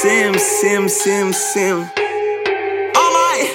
sim sim sim sim Alright.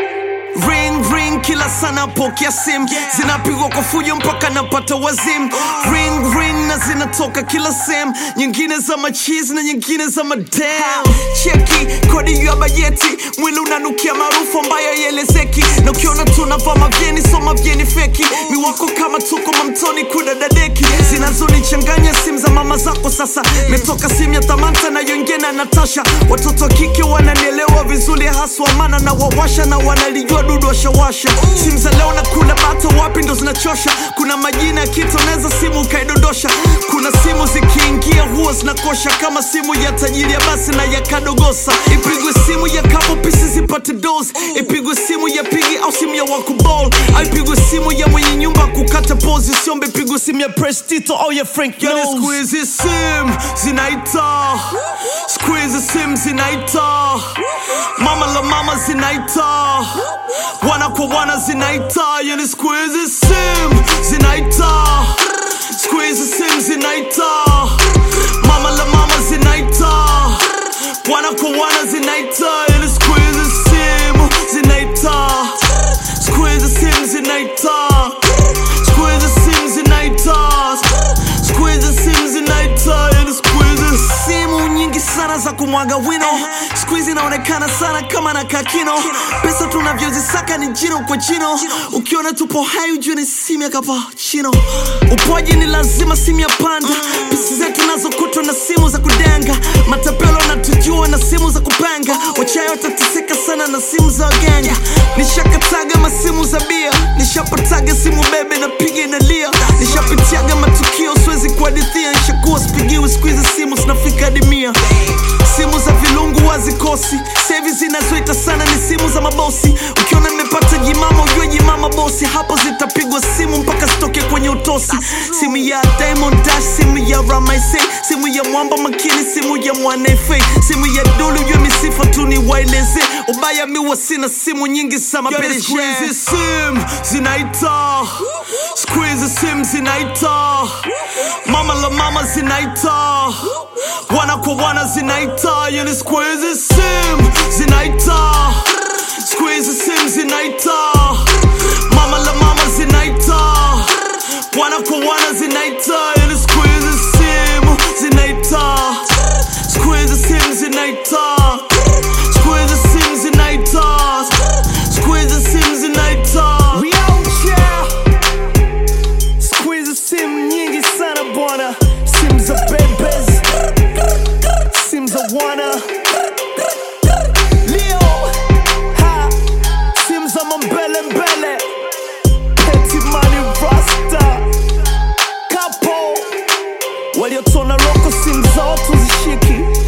Ring ring kila sana pokea sim zinapigwa kwa fujo mpaka napata wazim ring ring na zinatoka kila sem nyingine za machizi na nyingine za madam cheki kodi ya bajeti mwili unanukia maarufu ambayo yelezeki na ukiona tunavaa mavyeni so mavyeni feki miwako kama tuko mamtoni kuna dadeki zinazonichanganya simu za mama zako sasa metoka simu ya tamanta na yongena na natasha watoto wa kike wananielewa vizuri haswa maana na wawasha na wanalijua dudu washawasha simu za leo na kula bata wapi ndo zinachosha kuna majina ya kitu unaweza simu ukaidondosha kuna simu zikiingia huwa zinakosha kama simu ya tajiri ya basi na ya kadogosa ipigwe simu ya kapo pisi zipate dos ipigwe simu ya pigi au simu ya wakubol au ipigwe simu ya mwenye nyumba kukata pozi usiombe pigwe simu ya prestito au ya frank yani siku hizi sim zinaita siku hizi sim zinaita mama la mama zinaita wana kwa wana zinaita yani siku hizi sim zinaita siku hizi sim zinaita mama la mama zinaita wana kwa wana zinaita yani siku hizi sim zinaita siku hizi sim zinaita siku hizi sim zinaita siku hizi sim zinaita yani siku hizi simu nyingi sana za kumwaga wino siku hizi inaonekana sana kama na kakino pesa tunavyozisaka ni jino kwa jino ukiona tupo hai ujue ni simu ya kapachino upoji ni lazima simu ya panda pisi zetu nazokutwa na simu za kudenga matapelo natujua na simu za kupanga wachayo watateseka sana na simu za waganga nishakataga masimu za bia nishapataga simu bebe na piga inalia nishapitiaga matukio siwezi kuhadithia nishakuwa sipigiwi siku hizi simu zinafika hadi mia simu za vilungu wazikosi sevi zinazoita sana ni simu za mabosi ukiona nimepata jimama ujue jimama bosi hapo zitapigwa simu mpaka zitoke kwenye utosi simu ya Diamond Dash simu ya Ramaise simu ya mwamba makini simu ya mwanefe simu ya dulu ujue misifa tu ni waeleze ubaya miwa sina simu nyingi za mapereshe sim zinaita siku hizi sim zinaita mama la mama zinaita wana kwa wana zinaita yani siku hizi sim zinaita siku hizi sim zinaita mama la mama zinaita wana kwa wana zinaita yani siku hizi sim zinaita siku hizi sim zinaita siku hizi sim zinaita siku hizi sim zinaita We out here. Siku hizi simu nyingi sana bwana, simu za bebes, simu za wana Leo ha, simu za mambele mbele, Petty Money Rasta, Capo waliotona loko, simu za watu zishiki